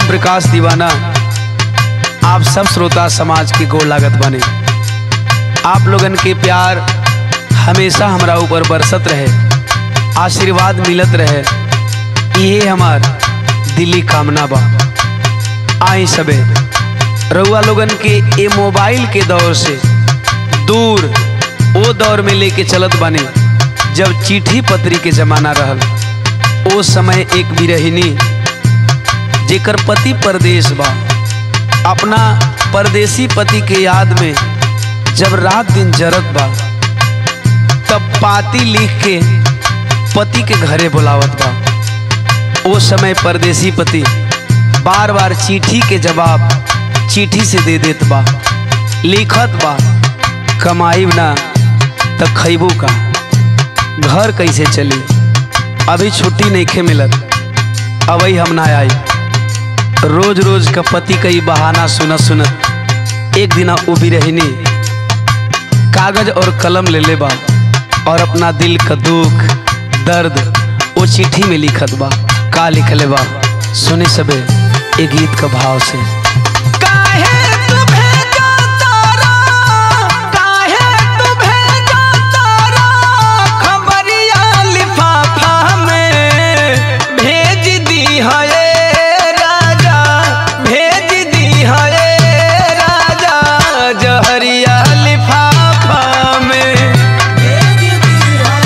ओम प्रकाश दीवाना आप सब श्रोता समाज की गोड़ लागत बने आप लोगन के प्यार हमेशा हमरा ऊपर बरसत रहे आशीर्वाद मिलत रहे ये हमार दिली कामना बा आई सबे रउआ लोगन के ये मोबाइल के दौर से दूर वो दौर में लेके चलत बने जब चिट्ठी पत्री के जमाना रहल ओ समय एक बिरहिनी जेकर पति परदेश बा अपना परदेसी पति के याद में जब रात दिन जरत बा तब पाती लिख के पति के घरे बुलावत बा ओ समय परदेसी पति बार बार चिट्ठी के जवाब चिट्ठी से दे देत बा लिखत बा कमाई ना त खैबू का घर कैसे चली अभी छुट्टी नहीं खे मिलत अबई हम ना आई रोज रोज का पति कई बहाना सुनत सुनत एक दिन उबी रहनी कागज और कलम ले ले बा और अपना दिल का दुख दर्द वो चिट्ठी में लिखत बा का लिखले बा सुने सबे एक गीत का भाव से काहे तू भेजा तारा काहे तू भेजा तारा खबरिया लिफाफा में भेज दी है राजा भेज दी है राजा जहरिया लिफाफा में भेज दी है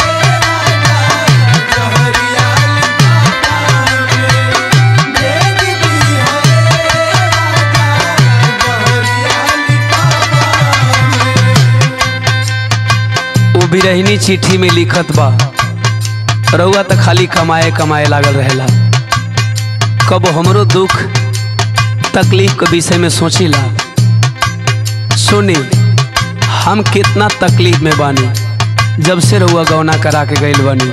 राजा जहरिया लिफाफा में भेज दी है वो बिरहिनी चिट्ठी में लिखत बा रउआ तो खाली कमाए कमाए लागल रहेला कब हमरो दुख तकलीफ के विषय में सोचिला सुनी हम कितना तकलीफ में बानी जब से रउआ गौना करा के गइल बानी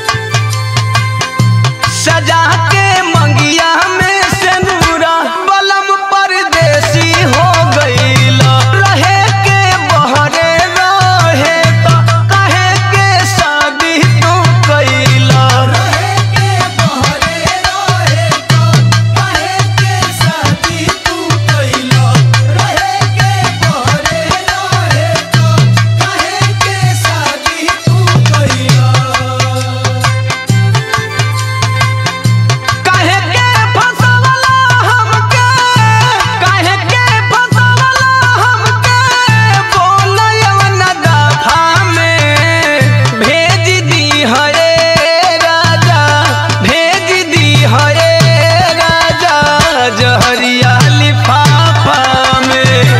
सजा के मंगिया में सेनुरा बलम परदेसी हो गईला रहे के बहरे रहे तो कहे के शादी तू कईला रहे के बहरे रहे तो कहे के शादी तू कईला रहे के बहरे रहे तो कहे के शादी तू कईला काहे के फसवला हमके काहे के फसवला हमके बोलयवन दफा में भेज दी है राजा भेज दी है राजा जहरिया लिफाफा में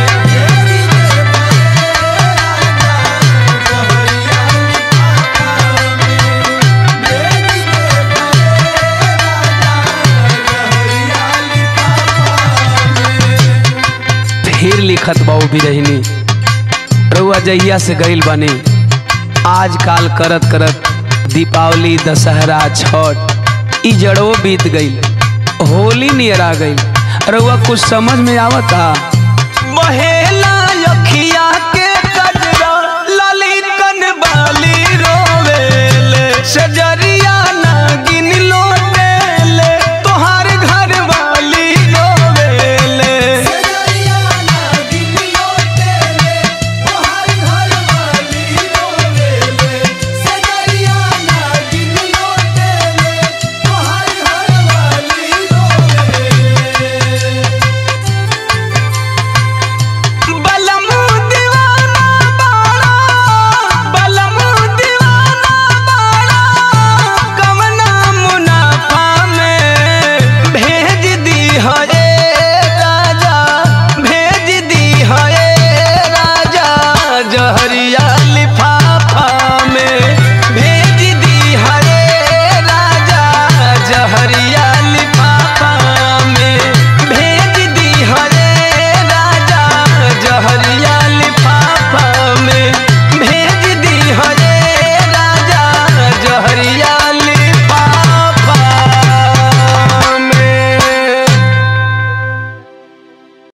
फिर लिखत बा वो बिरहिनी रउआ जहिया से गइल बानी आजकाल करत करत दीपावली दशहरा छठ ई जड़ो बीत गइल होली नियर आ गइल रउआ कुछ समझ में आवता बहेला अखिया के कजरा ललितन बाली रोवेले सजरी